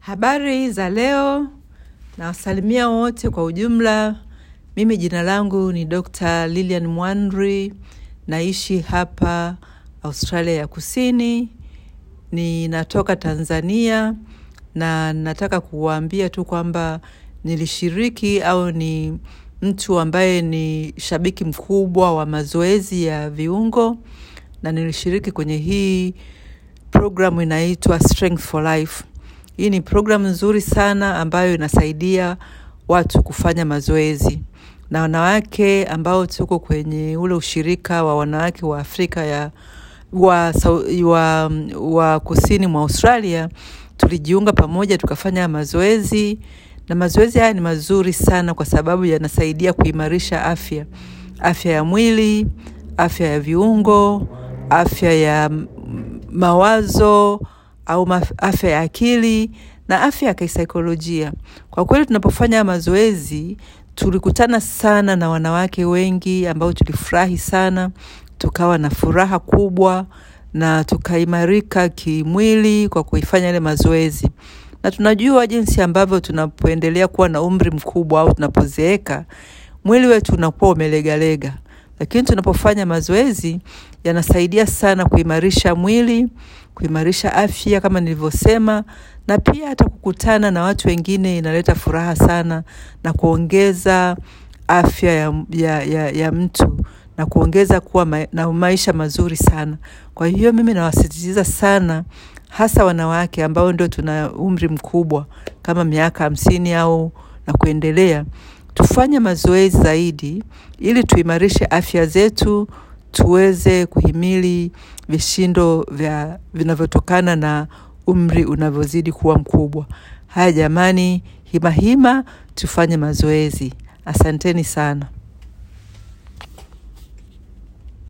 Habari za leo, nawasalimia wote kwa ujumla. Mimi jina langu ni Dr. Lilian Mwandri, naishi hapa Australia ya Kusini. Ninatoka Tanzania na nataka kuwaambia tu kwamba nilishiriki au ni mtu ambaye ni shabiki mkubwa wa mazoezi ya viungo na nilishiriki kwenye hii programu inaitwa Strength for Life. Hii ni programu nzuri sana ambayo inasaidia watu kufanya mazoezi na wanawake ambao tuko kwenye ule ushirika wa wanawake wa Afrika ya wa, wa, wa kusini mwa Australia tulijiunga pamoja tukafanya mazoezi na mazoezi haya ni mazuri sana kwa sababu yanasaidia kuimarisha afya afya ya mwili afya ya viungo afya ya mawazo au afya ya akili na afya ya kisaikolojia. Kwa kweli tunapofanya mazoezi tulikutana sana na wanawake wengi ambao tulifurahi sana, tukawa na furaha kubwa na tukaimarika kimwili kwa kuifanya ile mazoezi. Na tunajua jinsi ambavyo tunapoendelea kuwa na umri mkubwa au tunapozeeka, mwili wetu unakuwa umelegalega. Lakini tunapofanya mazoezi yanasaidia sana kuimarisha mwili, kuimarisha afya kama nilivyosema, na pia hata kukutana na watu wengine inaleta furaha sana na kuongeza afya ya, ya, ya, ya mtu na kuongeza kuwa ma, na maisha mazuri sana. Kwa hiyo mimi nawasisitiza sana hasa wanawake ambao ndio tuna umri mkubwa kama miaka hamsini au na kuendelea, tufanye mazoezi zaidi ili tuimarishe afya zetu, tuweze kuhimili vishindo vya vinavyotokana na umri unavyozidi kuwa mkubwa. Haya jamani, himahima tufanye mazoezi. Asanteni sana.